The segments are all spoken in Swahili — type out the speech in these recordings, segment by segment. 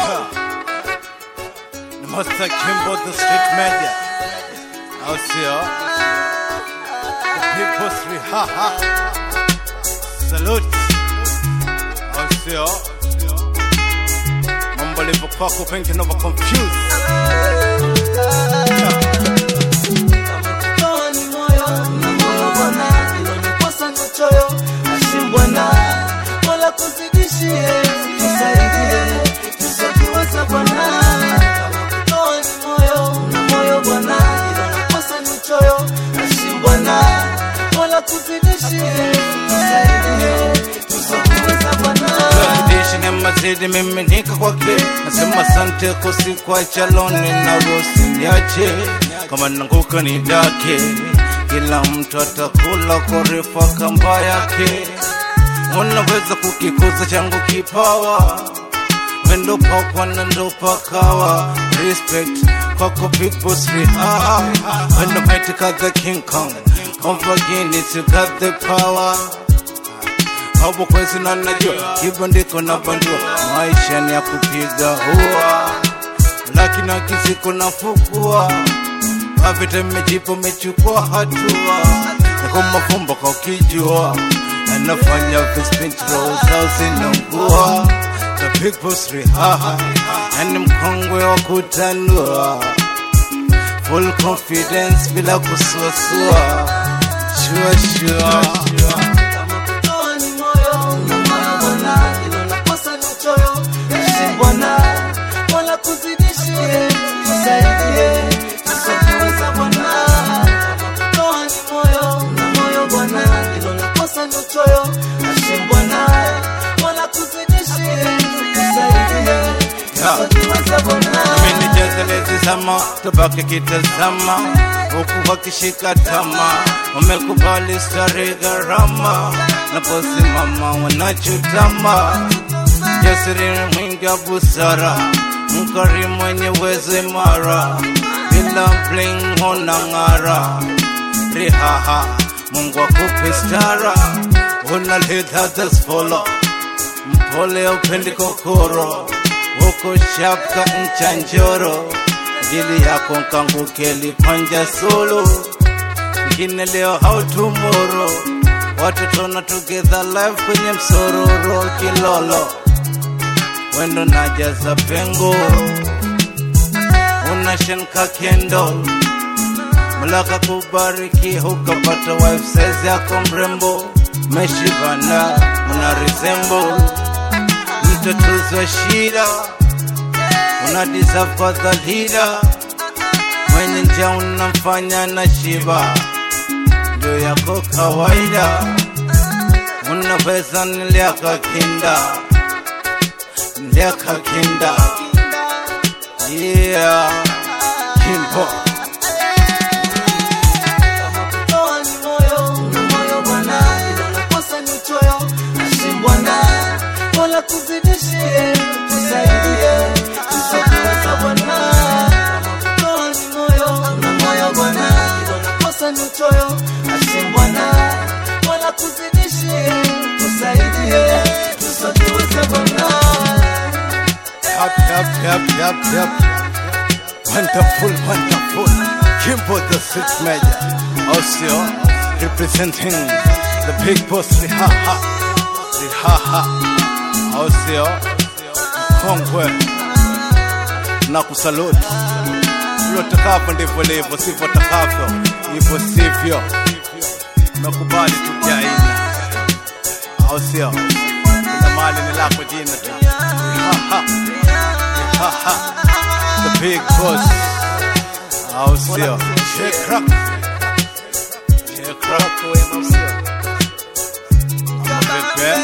Ni Master Kimbo the street media. Au sio? The people's rihaha. Salute. Au sio? Mambo alivyokuwa pengine over confused. Toa ni moyo na moyo bwana, hilo ni kosa ni choyo, ashimbwana wala kuzidishie, tusaidie tusikiweza bwana. Toa ni moyo na moyo bwana, hilo ni kosa ni choyo, ashimbwana wala kuzidishie, tusaidie tusikiweza bwana. Dishi ni mazidi miminika kwake, nasema asante kusikwacha loni na rosi niache, kama nanguka ni dake, kila mtu atakula korefa kamba yake. Unaweza kukikuza changu kipawa, wendo pakwa na ndo pakawa, respect kwako big boss rihaha, when the mighty got the king kong, over Guinness you got the power hapo kwezi na najua hivyo ndiko navandua maisha ni ya kupiga hua lakini akisiko nafukua avita mejipo mechukua hatua niko mafumbo kwa ukijua anafanya vispintrosausinangua the big boss rihaha yani mkongwe wa kutanua full confidence bila kusuasua shua shua Toa ni moyo na moyo bwana, hilo na kosa ni choyo, ishi bwana, wala kuzidishie, tusaidie tusikiweza bwana. Toa ni moyo na moyo bwana, hilo na kosa ni choyo, ishi bwana, wala kuzidishie, tusaidie tusikiweza bwana. Amenijazelezi sama tubaki kitazama huku wakishika tama wamekubali stare gharama naposimama wanachutama jasiri mwingi wa busara mkari mwenye uwezo imara bila bling hona ng'ara rihaha mungu akupe stara unaleta tasfolo mpole upendi kokoro huko shapka ncha njoro jili yako nkanguke lipanja solo ngine leo how tomorrow watoto na together life kwenye msororo kilolo wendo najaza pengo unashenka kendo Mulaka kubariki hukapata wife size yako mrembo meshibana mna resemble mtoto wa shida una deserve kwa the leader mwenye njaa unamfanya na shiba ndio yako kawaida unaweza niliaka kinda niliaka kinda yeah kimbo Toa ni moyo na moyo bwana, hilo na kosa ni choyo, ishi bwana, wala kuzidishie, tusaidie tusikiweza bwana. Toa ni moyo na moyo bwana, hilo na kosa ni choyo, ishi bwana, wala kuzidishie, tusaidie tusikiweza bwana. Yep, yep, yep, yep, yep. Wonderful, wonderful. Kimbo the sixth major. Also representing the big boss Rihaha. Rihaha. Also Kongwe. Na kusalute. Vile utakavyo ndivyo livyo, sivyo utakavyo hivyo sivyo. Nakubali tu kiaina, au sio? Kuna mali ni lako jina tu. Rihaha. Rihaha. The big boss. Au sio? Shake rock. Shake rock. Pepe.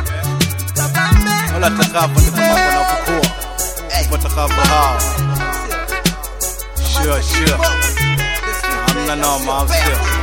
Wala takavyo ndivyo mambo yanavyokuwa. Ndivyo takavyo hao. Sure, sure. Hamna noma, au sio?